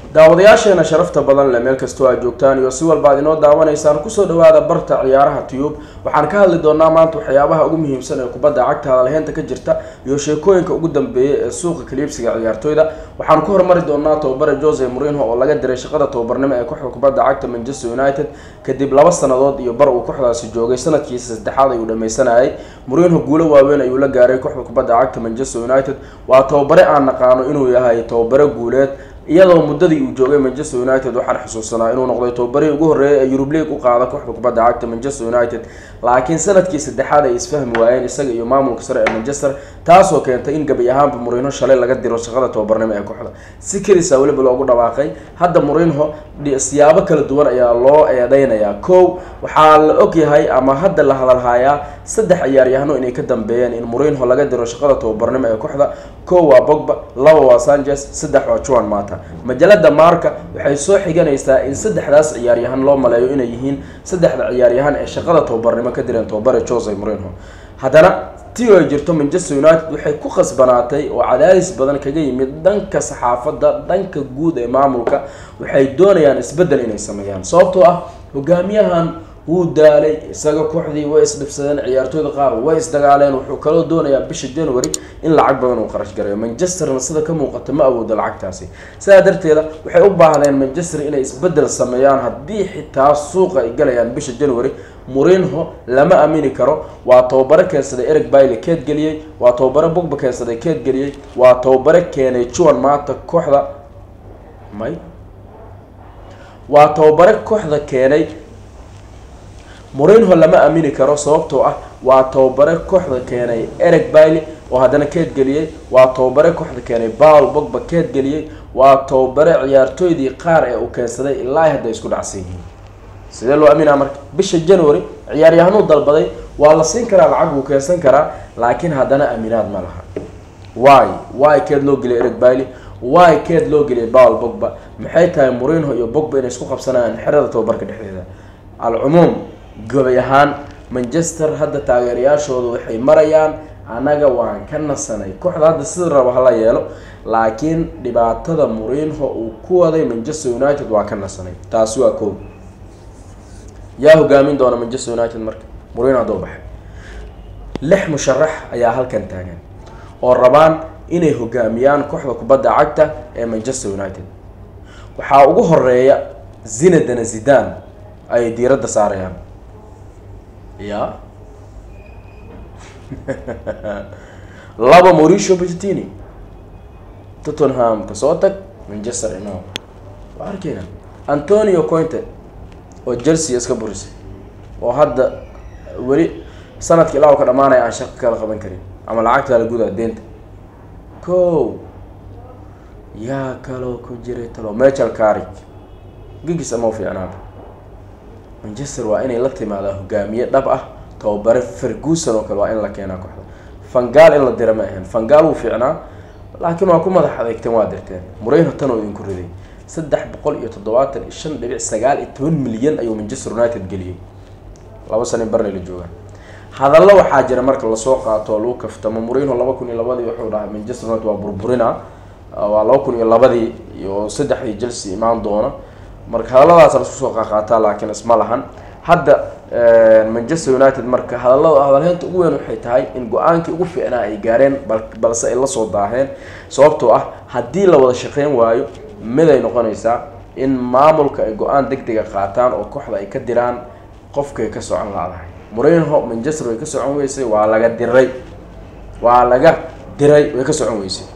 daawadayaasheena sharafta badan leh meel kastoo aad joogtaan iyo si walba ad inoo daawanaysaan kusoo dhawaada barta ciyaaraha tiyub waxaan ka hadli doonaa maanta waxyaabaha ugu muhiimsan ee kubadda cagta hadalheynta ka jirta iyo sheekooyinka ugu dambeeya ee suuqa kaliibsiga ciyaartooyda waxaan ku hormari doonaa tababare jose morinho oo laga diray shaqada tababarnimo ee kooxda kubadda cagta manchester united kadib laba sanadood iyo bar uu kooxdaasi joogay sanadkiisa saddexaad ayuu dhameysanayay morinho guulo waaweyn ayuu la gaaray kooxda kubadda cagta manchester united waa tababare aan naqaano inuu yahay tababare guuleed iyadoo muddadii uu joogay manchester united waxaan xusuusanaa inuu noqday tababarihii ugu horreeyay ee yurub league u qaada kooxda kubadda cagta manchester united laakiin sanadkii saddexaad ay isfahmi waayeen isaga iyo maamulka sare ee manchester taasoo keentay in gabi ahaanba morinho shalay laga diro shaqada tababarnimo ee kooxda si kelisa weliba loogu dhawaaqay hadda morinho siyaabo kala duwan ayaa loo eedeynayaa kow waxaa la ogyahay ama hadda la hadalhayaa saddex ciyaaryahano inay ka dambeeyeen in morinho laga diro shaqada tababarnimo ee kooxda kow waa bogba laba waa sanchez saddex waa juan mata majalada marka waxay soo xiganaysaa in saddexdaas ciyaaryahan loo maleeyo inay yihiin saddexda ciyaaryahan ee shaqada tababarnimo ka direen tababare jose morinho haddana ti ay jirto manchester united waxay ku khasbanaatay oo cadaadis badan kaga yimid dhanka saxaafadda dhanka guud ee maamulka waxay doonayaan isbeddel inay sameeyaan sababtoo ah hogaamiyahan wuu daalay isaga kooxdii way isdhibsadeen ciyaartooyda qaar way isdagaaleen wuxuu kaloo doonayaa bisha january in lacag badan uu qarash gareeyo manchesterna sida ka muuqata ma awoodo lacagtaasi sidaa darteeda waxay u baahdeen manchester inay isbeddel sameeyaan haddii xitaa suuqa ay galayaan bisha january morinho lama aamini karo waa tababare keensaday eric bailey keed geliyey waa tababare bogba keensaday keed geliyey waa tababare keenay juan mata kooxda may waa tababare kooxda keenay morinho lama aamini karo sababtoo ah waa tababare kooxda keenay eric bailey oo haddana keed geliyey waa tababare kooxda keenay paul bogba keed geliyey waa tababare ciyaartooydii qaar ee uu keensaday ilaa hadday isku dhacsan yihiin sidee loo aaminaa marka bisha january ciyaaryahanuu dalbaday waa la siin karaa lacag wuu keensan karaa laakiin haddana aaminaad ma laha wy wy keed loo geliyay eric bailey wy keed loo geliyay paul bogba maxay tahay morinho iyo bogba inay isku qabsanayaan xerada tababarka dhexdeeda alcumuum gobay ahaan manchester hadda taageerayaashooda waxay marayaan annaga waan ka nasanay kooxda hadda sida rabo hala yeelo laakiin dhibaatada morinho uu ku waday manchester united waa ka nasanay taasi waa koob yaa hogaamin doona manchester united marka morinho hadduu baxay lix musharax ayaa halkan taagan oo rabaan inay hogaamiyaan kooxda kubadda cagta ee manchester united waxaa ugu horeeya zinadana zidan ay diiradda saarayaan ya laba mauricio pochettini tottenham kasoo tag manchester ino waa arkeyna antonio cointe oo chelsea iska burisay oo hadda weli sanadka ilaa u ka dhamaanaya aan shaqo kala qaban karin ama lacagta la gudaa deenta ko yaa kaloo ku jiray talo michel carrig gigis ama u fiicnaaba manchester waa inay la timaadaa hogaamiye dhab ah tababare ferguson oo kale waa in la keenaa kooxda fangaal in la dira ma ahayn fangaal wuu fiicnaa laakiin waa ku madax adeegteen waa dirteen morinho tan oo idinku riday saddex boqol iyo toddobaatan iyo shan dhibic sagaal iyo toban milyan ayuu manchester united geliyey laba sano in barnay la joogaan hadallo waxaa jira marka lasoo qaato oo lagu kaftamo morinho laba kun iyo labadii wuxuu dhahay manchester united waa burburina waa laba kun iyo labadii iyo saddexdii chelsea imaan doona marka hadalladaas lasku soo qaqaataa laakiin isma lahan hadda manchester united marka hadallada hadalheynta ugu weyn waxay tahay in go-aankii ugu fiicnaa ay gaareen balse ay lasoo daaheen sababtoo ah haddii la wada shaqeyn waayo mid ay noqonaysaa in maamulka ay go-aan deg dega qaataan oo kooxda ay ka diraan qofkay ka socon laadahay morinho manchester way ka socon weysay waa laga diray waa laga diray way ka socon weysay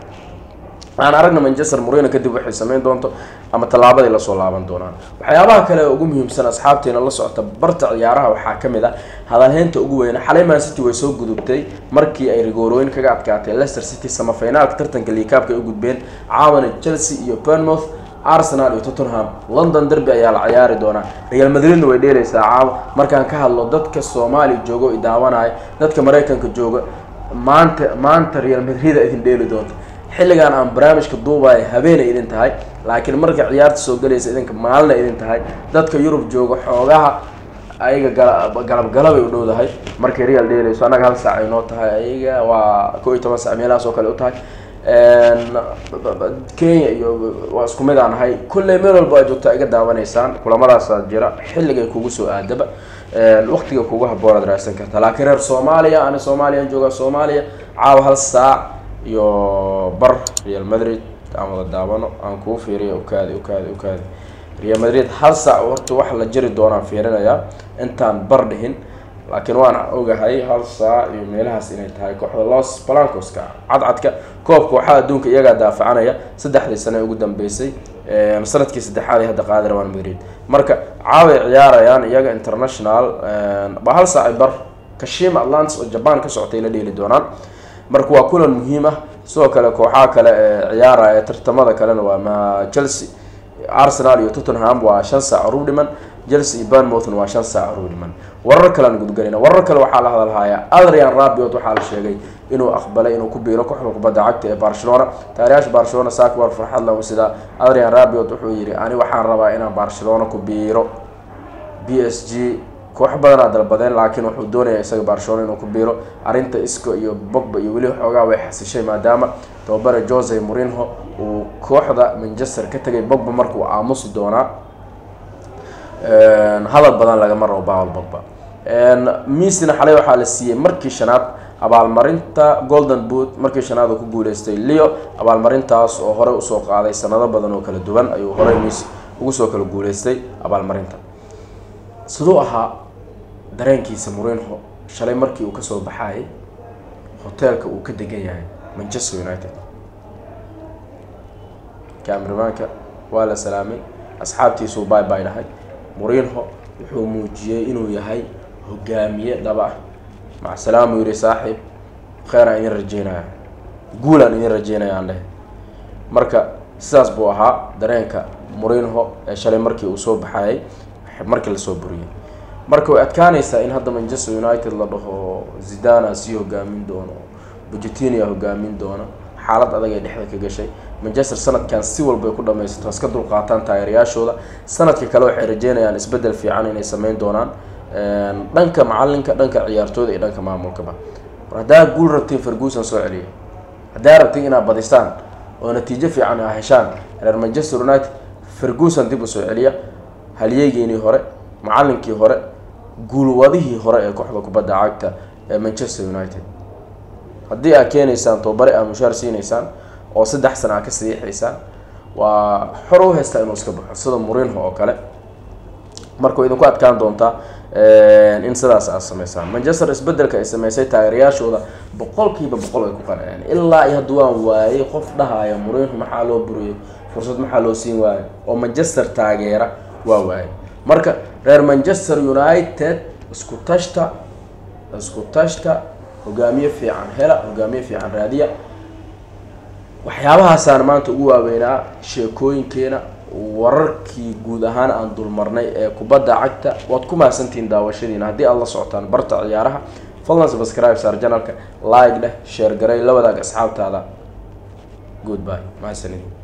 aan aragna manchester morino kadib waxay sameyn doonto ama tallaabaday lasoo laaban doonaan waxyaabaha kale ee ugu muhiimsan asxaabteena la socota barta ciyaaraha waxaa ka mid ah hadalheynta ugu weyne xalay man city way soo gudubtay markii ay rigoorooyin kaga adkaatay leicester city samafinaalka tartanka liikaabka ay u gudbeen caawana chelsea iyo bournemouth arsenal iyo tottenham london derby ayaa la ciyaari doonaa real madridna way dheeleysaa caawa markaan ka hadlo dadka soomaaliya jooga o idaawanaya dadka maraykanka jooga maanta maanta real madrida idin dheeli doonta xilligan aan barnaamijka duubaayo habeenay idin tahay laakiin marka ciyaarta soo galaysa idinka maalina idin tahay dadka yurub jooga xoogaha ayaga gala galab galabay u dhowdahay markay real dheeleyso annaga hal saac ay noo tahay ayaga waa ko iyo toban saac meelahaas oo kale u tahay kenya iyo waa isku mid aan ahay kulley meel walba aa joogtaa iga daawanaysaan kulamadaasa jira xilligay kugu soo aadaba waqtiga kugu haboon aad raadsan kartaa laakiin reer soomaaliya ani soomaaliyan joogaa soomaaliya caawa hal saac iyo bar real madrid aan wada daawano aan kuu fiiriya ukaadi ukaadi ukaadi real madrid hal saac horta wax la jiri doonaan fiirinayaa intaan bar dhihin laakiin waan ogahay hal saac iyo meelahaas inay tahay kooxda los balancoska cadcadka koobka waxaa adduunka iyagaa daafacanaya saddexdii sane ugu dambeysay sanadkii saddexaad ay hadda qaadi rabaan madrid marka caaway ciyaarayaan iyaga international ba hal saac bar kashima atlantis oo jaban ka socotay la dheeli doonaan marka waa kulan muhiim ah sidoo kale kooxaha kale ee ciyaaraya tartamada kalena waa ma chelsea arsenal iyo tottenham waa shan saac urub dhiman chelsea iyo banmouthna waa shan saac urub dhiman warar kalean gudgalayna warar kale waxaa la hadalhayaa adrian rabiot waxaa la sheegay inuu aqbalay inuu ku biiro kooxda kubadda cagta ee barcelona taariyaasha barcelona saak war farxad lahu sida adrian rabiot wuxuu yidhi ani waxaan rabaa inaan barcelona ku biiro b s g koox badanaa dalbadeen laakiin wuxuu doonayaa isaga barcelona inuu ku biiro arrinta isco iyo bogba iyo weli xoogaa way xasishay maadaama tababare jose morinho uu kooxda manchester ka tegay bogba markuu aamusi doonaa hadal badan lagama rabo bawel bogba misina xalay waxaa la siiyey markii shanaad abaalmarinta golden boot markii shanaad uu ku guuleystay leo abaalmarintaas oo horey usoo qaaday sanado badan oo kala duwan ayuu horey mis ugu soo kala guuleystay abaalmarinta siduu ahaa dareenkiisa morinho shalay markii uu kasoo baxayay hoteelka uu ka degan yahay manchester united camrimaanka waa la salaamay asxaabtiisuu bay bay dhahay morinho wuxuu muujiyey inuu yahay hogaamiye dhaba ah macsalaam uu yihi saaxiib kheeraan idin rajeynaya guulaan idin rajeynaya aan leh marka sidaas buu ahaa dareenka morinho ee shalay markii uu soo baxayay markii lasoo buriyay marka way adkaanaysaa in hadda manchester united la dhaho zidana sii hogaamin doono bujetinia hogaamin doona xaalad adag ay dhexda ka gashay manchester sanadkan si walbay ku dhamaysato iska dulqaataan taageerayaashooda sanadka kale waxay rajeynayaan isbedel fiican inay sameyn doonaan dhanka macalinka dhanka ciyaartooyda iyo dhanka maamulkaba war haddaa guul rabtiin ferguson soo celiya haddaa rabtiin inaad badisaan oo natiijo fiican a heshaan reer manchester united ferguson dib u soo celiya halyeygiinii hore macalinkii hore guulwadihii hore ee kooxda kubadda cagta ee manchester united haddii aad keenaysaan tobabare aad mushaar siinaysaan oo saddex sana aad ka saxiixaysaan waa xor u haystaa inuu iska baxo sida morinho oo kale marka way idinku adkaan doontaa in sidaas aad sameysaan manchester isbedelka ay sameysay taageerayaashooda boqolkiiba boqol ay ku qanceen ilaa iyo hadda waan waayay qof dhahaya morinho maxaa loo buriyay fursad maxaa loo siin waayay oo manchester taageera waa waayay marka reer manchester united isku tashta isku tashta hogaamiye fiican hela hogaamiye fiican raadiya waxyaabahaasaan maanta ugu waaweynaa sheekooyinkeena wararkii guud ahaan aan dulmarnay ee kubadda cagta waad ku mahadsantihiin daawashadiina haddii aad la socotaan barta ciyaaraha fadlan subscribe saar janalka like dheh sheer garay la wadaag asxaabtaada good bye mahadsanidin